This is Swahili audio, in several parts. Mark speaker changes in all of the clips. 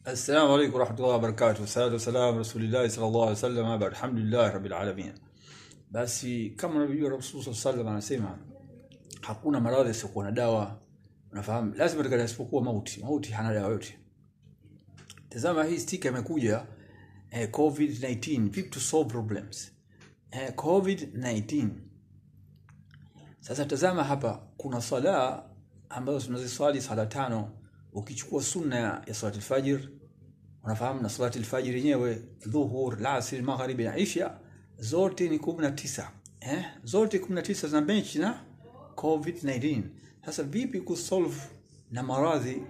Speaker 1: السلام عليكم ورحمة الله وبركاته والصلاة والسلام على رسول الله صلى الله عليه وسلم بعد الحمد لله رب العالمين basi kama unavyojua rasul saa salam anasema hakuna maradhi yasiokuwa na dawa unafahamu lazima takata isipokuwa mauti mauti hana dawa yote tazama hii stika imekuja eh, covid-19 vipi to solve problems eh, covid-19 sasa tazama hapa kuna sala ambazo tunaziswali sala tano ukichukua sunna ya salati alfajr unafahamu na salati alfajr yenyewe dhuhur lasri magharibi na isha zote ni kumi na tisa eh? zote kumi na tisa zina bench na covid-19 sasa vipi kusolve na maradhi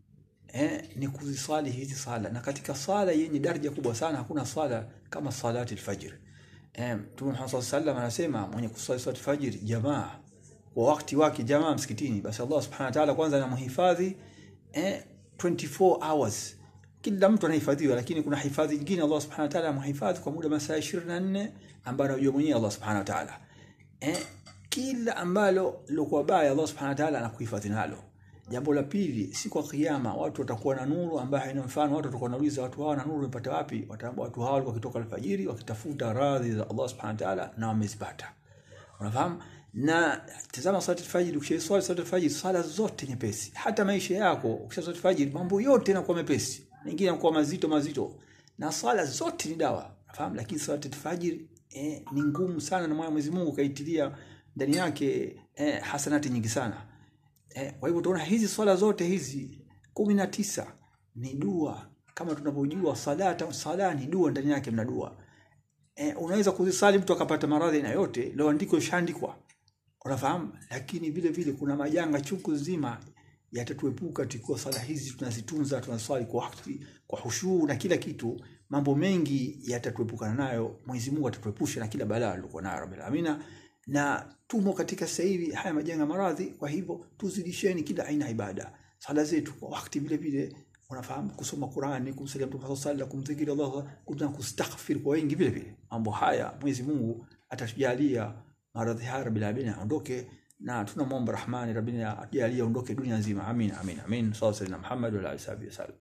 Speaker 1: eh, ni kuziswali hizi sala na katika sala yenye daraja kubwa sana hakuna sala kama salati alfajr eh, mtume Muhammad sallallahu alaihi wasallam anasema mwenye kuswali salati alfajr jamaa kwa wakati wake jamaa msikitini basi Allah subhanahu wa ta'ala kwanza anamhifadhi eh, 24 hours kila mtu anahifadhiwa lakini kuna hifadhi nyingine Allah subhanahu wa ta'ala amhifadhi kwa muda masaa 24 ambayo anajua mwenyewe Allah subhanahu wa ta'ala eh, kila ambalo lilokuwa baya Allah subhanahu wa ta'ala anakuhifadhi nalo jambo la pili siku ya kiyama watu watakuwa na nuru ambayo haina mfano watu watakuwa wanauliza watu hawa na nuru wamepata wapi wataambia watu hawa walikuwa wakitoka alfajiri wakitafuta radhi za Allah subhanahu wa ta'ala na wamezipata unafahamu na tazama swala alfajiri ukishaiswali swala alfajiri swala zote nyepesi hata maisha yako ukishaswali alfajiri mambo yote yanakuwa mepesi mengine yanakuwa mazito mazito na swala zote ni dawa unafahamu lakini swala alfajiri eh, ni ngumu sana na Mwenyezi Mungu kaitilia ndani yake eh, hasanati nyingi sana eh, kwa hivyo tunaona hizi swala zote hizi kumi na tisa ni dua kama tunavyojua salata sala ni dua ndani yake mna dua eh, unaweza kuzisali mtu akapata maradhi na yote leo andiko ishaandikwa unafahamu lakini vile vile kuna majanga chungu nzima yatatuepuka tukiwa sala hizi tunazitunza tunaswali kwa wakati kwa hushuu na kila kitu mambo mengi yatatuepukana nayo Mwenyezi Mungu atatuepusha na kila balaa alilokuwa nayo Rabbil Amina na tumo katika sasa hivi haya majanga maradhi kwa hivyo tuzidisheni kila aina ya ibada sala zetu kwa wakati vile vile unafahamu kusoma Qur'ani kumsalia Mtume sallallahu alaihi kumdhikiri Allah kuna kustaghfir kwa wengi vile vile mambo haya Mwenyezi Mungu atatujalia maradhi haya Rabbil Alamin aondoke na tunamwomba Rahmani Rabbina ajalie aondoke dunia nzima amin amin amin sallallahu alaihi Muhammad wa alihi wasallam